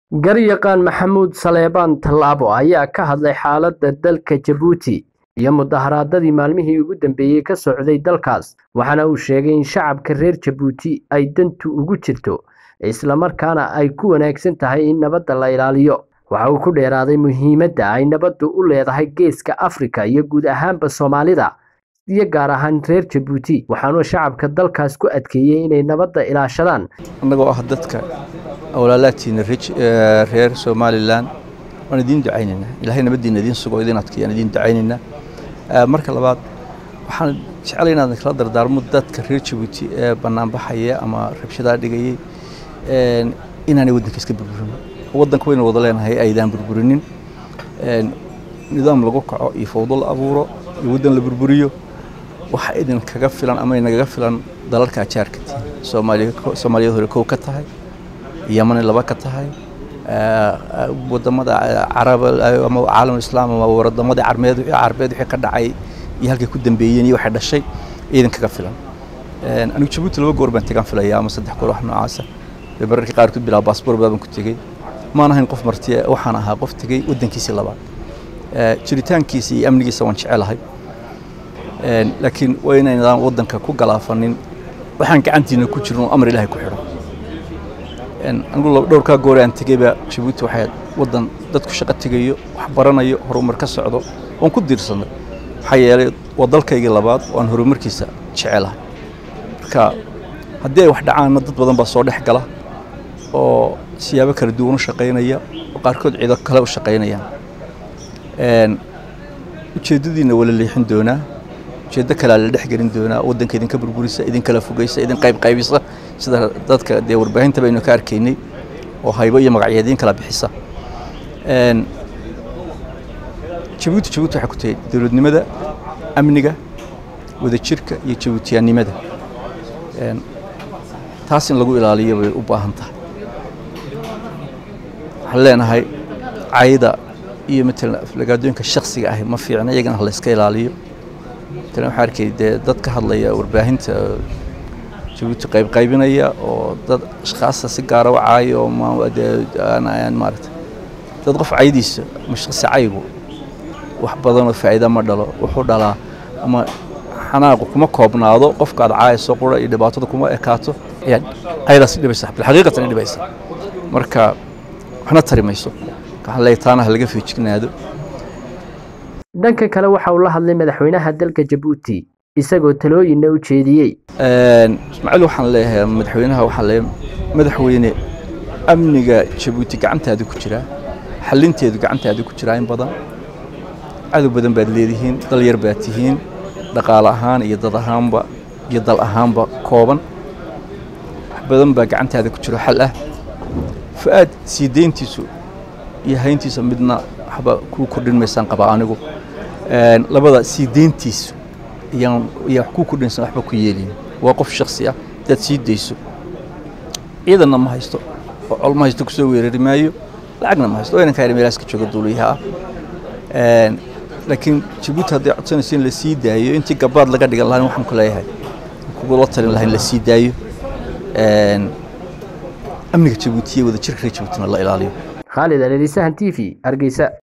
Garyaqaan Maxamuud Saleebaan Tallaabo ayaa ka hadlay xaaladda dalka Jabuuti iyo mudaaharaadyadii maalmihii ugu dambeeyay ka socday dalkaas waxaana uu sheegay in shacabka reer Jabuuti ay dantu ugu jirto isla markaana ay ku wanaagsan tahay in nabadda la ilaaliyo waxa uu ku dheeraaday muhiimadda ay nabaddu u leedahay geeska Afrika iyo guud ahaanba Soomaalida iyo gaar ahaan reer Jabuuti waxaana shacabka dalkaas ku adkeeyay inay nabadda ilaashadaan annagoo ah dadka awlaalaadtiina reer somalilan waan idiin ducaynaynaa ilahay nabaddiina idiin sugo idiin adkeeyaan idiin ducaynaynaa marka labaad waxaan jeclay inaan kala dardaarmo dadka reer jabuuti ee banaanbaxaya ama rabshadaha dhigayay inaanay waddanka iska burburin waddanka waynu wada leenahay aydaan burburinin nidaam lagu kaco iyo fawdo la abuuro iyo waddan la burburiyo waxa idinkaga filan ama inagaga filan dalalka ajaarka soomaaliyad hore kow ka tahay yamani laba ka tahay wadamada carab ama caalam islaam ama wadamadii carmeed carbeed wixii ka dhacay iyo halkay ku dambeeyeen iyo waxay dhashay iidan kaga filan anigu jabuuti laba goor baan tegaan filaya ama saddex goor wax noocaasa bay mararka qaarkood bilaa baasboor baaban ku tegey maan ahayn qof martiya waxaan ahaa qof tegey waddankiisii labaad jiritaankiisa iyo amnigiisa waan jecelahay laakiin waa inaynadaan waddanka ku galaafanin waxaan gacantiina ku jirin oo amar ilaahay ku xidho anigu dhowrkaa goore aan tegeyba jabuuti waxay waddan dadku shaqo tegayo wax baranayo horumar ka socdo oon ku diirsanay maxaa yeelay waa dalkaygii labaad oo aan horumarkiisa jecelahay marka haddii ay wax dhacaanna dad badan baa soo dhex gala oo siyaabo kala duwan u shaqaynaya oo qaarkood ciido kale u shaqaynayaan ujeeddadiina waa la leexin doonaa ujeeddo kalea la dhex gelin doonaa waddanka idinka burburisa idinkala fogeysa idin qaybqaybisa sida dadka dee warbaahinta baynu ka arkaynay oo haybo iyo magacyo idiin kala bixisa jabuuti jabuuti waxay ku tahay dowladnimada amniga wadajirka iyo jabuutiyaannimada taas in lagu ilaaliyo bay u baahan tahay waxaan leenahay cayda iyo matalan aflagaadooyinka shaksiga ahi ma fiicna iyagana ha la iska ilaaliyo matalan waxaa arkay dee dad ka hadlaya warbaahinta jabuuti qaybqaybinaya oo dad ashkhaasta si gaara u caayo oo maarata dad qof caydiisa ama shaksi caygu wax badanoo faa'iida ma dhalo wuxuu dhalaa ama xanaaqu kuma koobnaado qofka aad caayayso qura iyo dhibaatada kuma ekaato ayaa caydaas dhibaysa bilxaqiiqatan i dhibaysa marka waxna tari mayso waxaan leeyahay taana ha laga feejignaado dhanka kale waxa uu la hadlay madaxweynaha dalka jabuuti isagoo talooyinna u jeediyey ismaaciil waxaan leeyahay madaxweynaha waxaan leeyahay madaxweyne amniga jabuuti gacantaada ku jiraa xalinteedu gacantaada ku jiraa in badan cadow badan baad leedihiin dal yar baad tihiin dhaqaale ahaan iyo dad ahaanba iyo dal ahaanba kooban wax badan baa gacantaada ku jiro xal ah fa-aad sii deyntiisu iyo hayntiisa midna waxba kuu kordhin maysaan qabaa anigu labada sii deyntiisu iyaan yaa wax kuu kordhinaysan waxba ku yeelin waa qof shaksi ah hadaad sii dayso ciidanna ma haysto oo col ma haysto kusoo weerari maayo lacagna ma haysto oo inankaa meelaaska jooga duuliyaha ah laakiin jabuuti hadday codsanayso in la sii daayo intii gabaad laga dhigan lahayn waxaan ku leeyahay kugula talin lahayn la sii daayo amniga jabuutiya wadajirka reer jabuutina la ilaaliyo khaalid alelisahan t v hargeysa